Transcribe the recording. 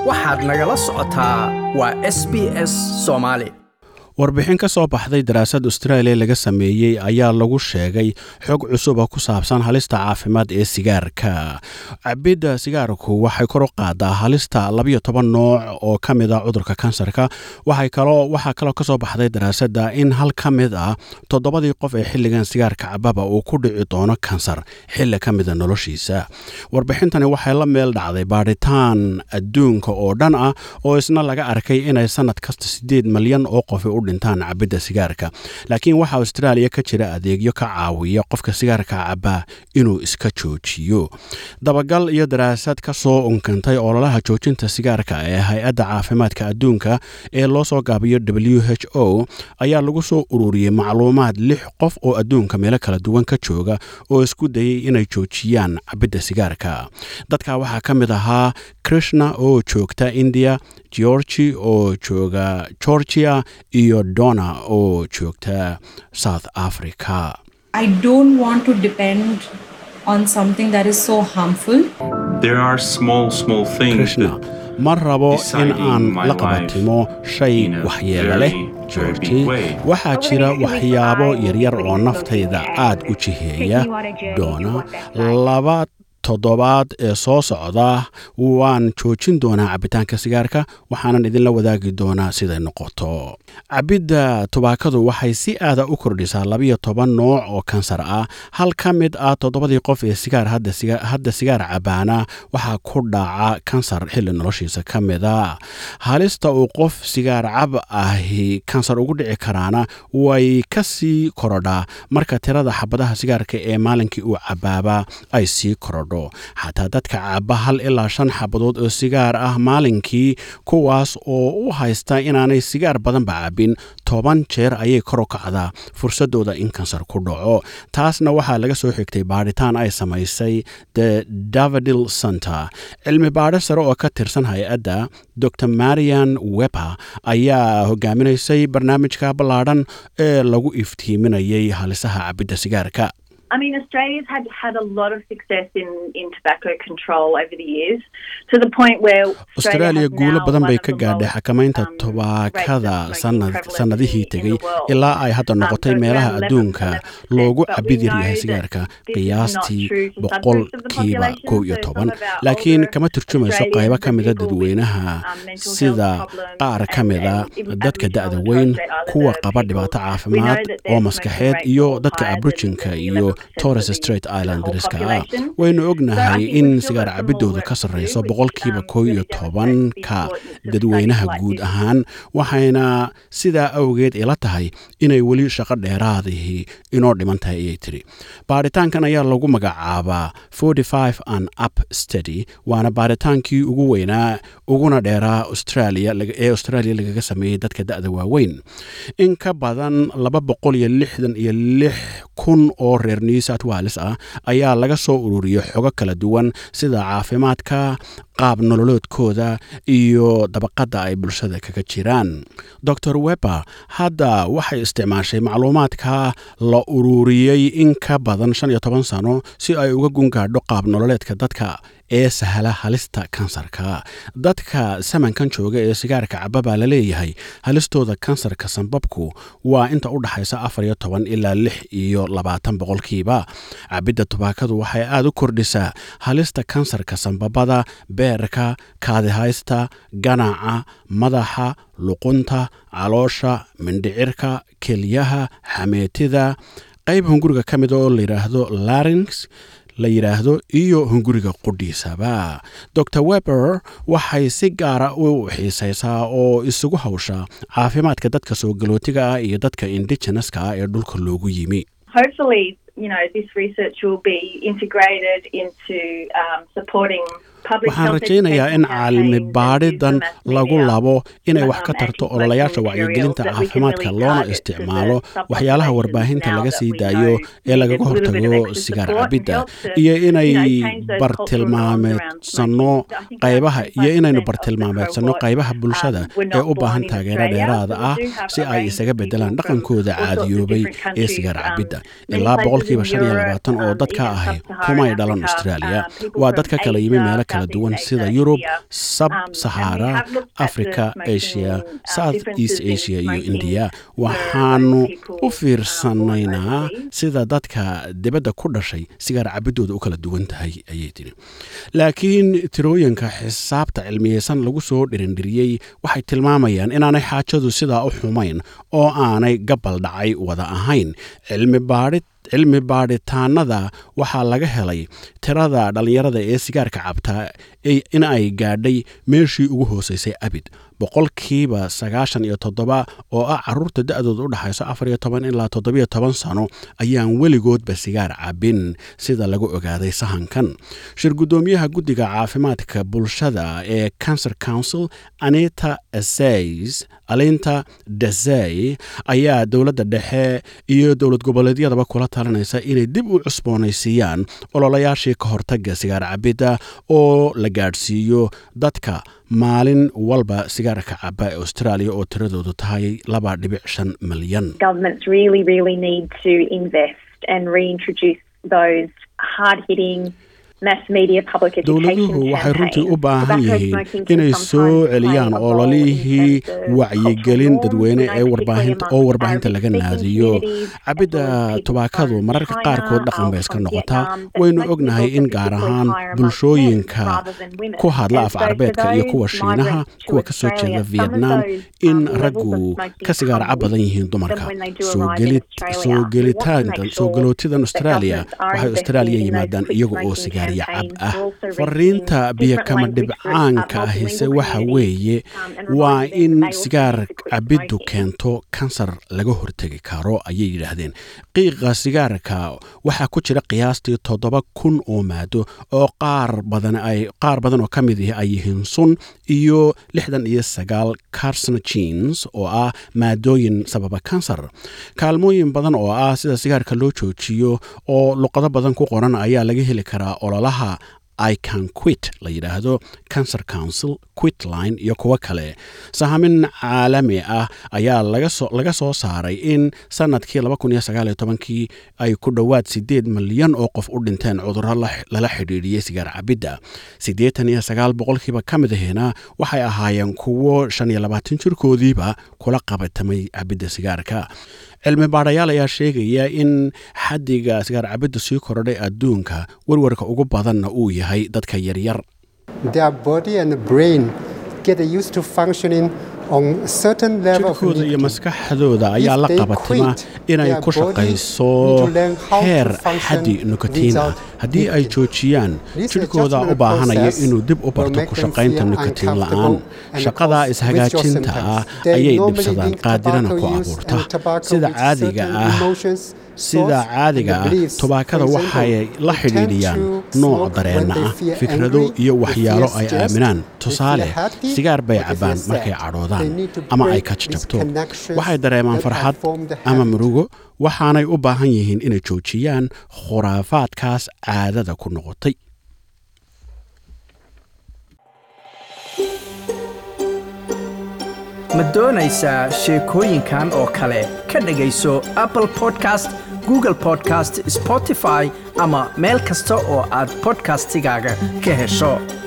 waxaad nagala socotaa waa s b s soomaali warbixin ka soo baxday daraasad austraaliya laga sameeyey ayaa lagu sheegay xog cusuba ku saabsan halista caafimaad ee sigaarka cabidda sigaarku waxay kor u qaadaa halista labayo toban nooc oo ka mid a cudurka kansarka waxaa kaloo ka soo baxday daraasadda in hal ka mid ah toddobadii qof ee xilligan sigaarka cababa uu ku dhici doono kansar xilli ka mida noloshiisa warbixintani waxay la meel dhacday baadhitaan adduunka oo dhan ah oo isna laga arkay inay sannad kasta siddeed malyan oo qofi u dhintaan cabidda sigaarka laakiin waxaa austraaliya ka jira adeegyo ka caawiya qofka sigaarka cabaa inuu iska joojiyo dabagal iyo daraasad ka soo unkantay ololaha joojinta sigaarka ee hay-adda caafimaadka adduunka ee loo soo gaabiyo w h o ayaa lagu soo ururiyey macluumaad lix qof oo adduunka meelo kala duwan ka jooga oo isku dayay inay joojiyaan cabidda sigaarka dadka waxaa ka mid ahaa krishna oo joogta india georgi oo jooga georgia iyo donna oo joogta south africa I don't want to depend on something that is so harmful. There are small, small things krishna that ma rabo in deciding aan my la qabatimo shay in a waxyeelo leh very, very georgi big way. waxaa jira waxyaabo yaryar oo naftayda aad u jiheeya doona laba toddobaad ee soo socda waan joojin doonaa cabitaanka sigaarka waxaanan idinla wadaagi doonaa siday noqoto cabidda tubaakadu waxay si aada u kordhisaa labiyo toban nooc oo kansar ah hal ka mid ah toddobadii qof ee sigaar hadda siga- hadda sigaar cabaana waxaa ku dhaca kansar xilli noloshiisa ka mida halista uu qof sigaar cab ahi kansar ugu dhici karaana way ka sii korodhaa marka tirada xabadaha sigaarka ee maalinkii uu cabaaba ay sii korodho xataa dadka caba hal ilaa shan xabadood oo sigaar ah maalinkii kuwaas oo u haysta inaanay sigaar badanba cabin toban jeer ayay kor u kacdaa fursadooda in kansar ku dhaco taasna waxaa laga soo xigtay baadhitaan ay samaysay the davidil center cilmi baadho sare oo ka tirsan hay-adda dr marian weber ayaa hogaaminaysay barnaamijka ballaadhan ee lagu iftiiminayay halisaha cabidda sigaarka I mean, Australia's had had a lot of success in, in tobacco control over the years, to the point where australia guulo badan bay ka gaadhay xakamaynta tubaakada sanad sannadihii tegey ilaa ay hadda noqotay meelaha adduunka loogu cabid yar yahay sigaarka qiyaastii boqolkiiba kow iyo toban laakiin kama turjumayso qaybo ka mida dadweynaha sida qaar ka mida dadka da'da weyn kuwa qaba dhibaato caafimaad oo maskaxeed iyo dadka abrujinka iyo torres straight islandriska ah waynu ognahay in sigaar cabidooda ka sarreyso boqolkiiba kow iyo tobanka dadweynaha guud ahaan waxayna sidaa awgeed ila tahay inay weli shaqo dheeraadihii inoo dhiman tahay ayay tiri baaritaankan ayaa lagu magacaabaa and up study waana baaritaankii ugu weynaa uguna dheeraa australia ee australia lagaga sameeyey dadka da'da waaweyn in ka badan laba boqol iyo lixdan iyo lix kun oo reer new south wales ah ayaa laga soo ururiyey xogo kala duwan sida caafimaadka qaab nololoodkooda iyo dabaqadda ay bulshada kaga jiraan dor weber hadda waxay isticmaashay macluumaadka la ururiyey in ka badan shan iyo toban sano si ay uga gungaadho qaab nololeedka dadka ee sahla halista kansarka dadka samankan jooga ee sigaarka caba baa la leeyahay halistooda kansarka sanbabku waa inta u dhaxaysa afar iyo toban ilaa lix iyo labaatan boqolkiiba cabidda tubaakadu waxay aad u kordhisaa halista kansarka sanbabada beerka kaadihaysta ganaca madaxa luqunta caloosha mindhicirka kelyaha xameetida qayb hunguriga ka mida oo layidhaahdo larynx la yidhaahdo iyo hunguriga qudhiisaba dor weber waxay si gaara u xiisaysaa oo isugu hawshaa caafimaadka dadka soo galootiga ah iyo dadka indigeneska ah ee dhulka loogu yimi hopefully, you know, this research will be integrated into um, supporting public waxaan health rajaynayaa in education caalami campaigns and baadhidan use the mass lagu media, labo inay wax ka um, tarto anti-smoking ololayaasha materials wacyigelinta that we can caafimaadka really loona target to the isticmaalo subpopulations waxyaalaha warbaahinta now laga that sii we daayo know ee need lagaga a little bit of hortago extra sigaar support and cabidda help to, iyo inay you know, change those cultural norms around bartilmaameedsanno smoking. I think qaybaha around iyo inaynu 25% of the bartilmaameedsanno cohort, qaybaha bulshada um, were ee not u baahan born in taageero Australia, dheeraada so we ah do have si a ay range isaga of bedelaan people from dhaqankooda all sorts of caadiyoobay different ee countries, sigaar um, cabidda many ilaa places boqolkiiba shan iyo labaatan oo dadka ahi kumay dhalan australia waa dad ka kala yimi meelo kala duwan sida yurub sab sahara africa asia south east asia iyo indiya waxaanu u fiirsanaynaa sida dadka dibadda ku dhashay sigaar cabidooda u kala duwan tahay ayay tiri laakiin tirooyinka xisaabta cilmiyeysan lagu soo dhirindhiriyey waxay tilmaamayaan inaanay xaajadu sidaa u xumayn oo aanay gabal dhacay wada ahayn cilmi baadhid cilmi baadhitaanada waxaa laga helay tirada dhallinyarada ee sigaarka cabtaa in ay gaadhay meeshii ugu hooseysay abid boqolkiiba sagaashan iyo toddoba oo ah caruurta da-dooda u dhexayso afar iyo toban ilaa toddobiyo toban sano ayaan weligoodba sigaar cabin sida lagu ogaaday sahankan shir guddoomiyaha guddiga caafimaadka bulshada ee cancer council anita asays alinta dasey ayaa dowladda dhexe iyo dowlad goboleedyadaba kula talinaysa inay dib u cusboonaysiiyaan ololayaashii ka hortaga sigaar cabidda oo la gaadhsiiyo dadka maalin walba sigaarka caba ee australia oo tiradoodu tahay laba dhibic shan milyan Governments really, really need to invest and reintroduce those hard hitting mass media public education dowladuhu waxay runtii u campaigns. baahan Tobacco yihiin smoking can inay sometimes soo play celiyaan a role in ololihii terms of wacyigelin cultural dadweyne norms, ee you know, warbaahinta particularly oo warbaahinta amongst laga Arabic-speaking naadiyo communities, as well cabidda as people tubaakadu from mararka China, qaarkood dhaqan bay um, iska from noqotaa Vietnam, that waynu most ognahay people in are gaar particularly ahaan higher amongst bulshooyinka men rather than women. ku hadla And af so for carbeedka iyo those kuwa shiinaha migrants to kuwa ka soo Australia, jeeda some of vietnam those, in um, levels of raggu smoking ka sigaar cab come badan yihiin with dumarka them when they do soo arrive in geli- Australia. soo We want to gelitaanka make soo sure galootidan that australia governments are waxay investing australia in those yimaadaan quit iyaga oo smoking sigaarya cab campaigns. ah We're also reaching fariinta biyo different kama language groups, dhibcaanka uh, ahise multilingual waxa communities, weeye um, and waa reminding them in that they also sigaar need to quit cabiddu smoking. keento kansar laga hortegi karo ayay yidhaahdeen qiiqa sigaarka waxaa ku jira qiyaastii toddoba kun oo maado oo qaar badan ay qaar badan oo ka mid ihi ay yihiin sun iyo lixdan iyo sagaal carcinogens oo ah maadooyin sababa kansar kaalmooyin badan oo ah sida sigaarka loo joojiyo oo luqado badan ku qoran ayaa laga heli karaa ololaha i can quit la yidhaahdo cancer council quitline iyo kuwo kale sahamin caalami ah ayaa laga soo laga soo saaray in sanadkii kii ay ku dhowaad sideed milyan oo qof u dhinteen cudurro la- lala xidhiidhiyey sigaar cabidda siddeetan iyo sagaal boqolkiiba ka mid ahina waxay ahaayeen kuwo shan iyo labaatan jirkoodiiba kula qabatamay cabidda sigaarka cilmi baadhayaal ayaa sheegaya in xaddiga sigaar cabidda sii kordhay adduunka warwarka ugu badanna uu yahay dadka yaryar their body and brain get used to functioning on a certain level of jirkooda iyo nicotine. maskaxdooda ayaa If la they qabatima quit, inay their ku body shaqayso need to learn how to heer function xaddi nikotiin ah without haddii ay nicotine. joojiyaan This jirkooda u adjustment baahanaya process inuu dib u will barto make ku them shaqaynta feel nikotiin uncomfortable la'aan and shaqadaa cause ishagaajinta withdrawal ah symptoms. They ayay normally dhibsadaan link qaadirana ku tobacco use abuurta and tobacco sida with caadiga certain ah emotions, sida thoughts, caadiga and ah beliefs. tubaakada For waxay example, la they tend xidhiidhiyaan to nooc smoke dareenna when they ah feel fikrado angry, iyo they waxyaalo feel ay stressed, aaminaan they feel tusaale happy, sigaar bay or they feel cabbaan sad. markay They cadhoodaan need to ama ay break ka these jajabto connections waxay dareemaan that have farxad formed the ama habit. murugo waxaanay u baahan yihiin inay joojiyaan khuraafaadkaas caadada ku noqotay ma doonaysaa sheekooyinkan oo kale ka dhegayso apple podcast google podcast spotify ama meel kasta oo aad podcastigaaga ka hesho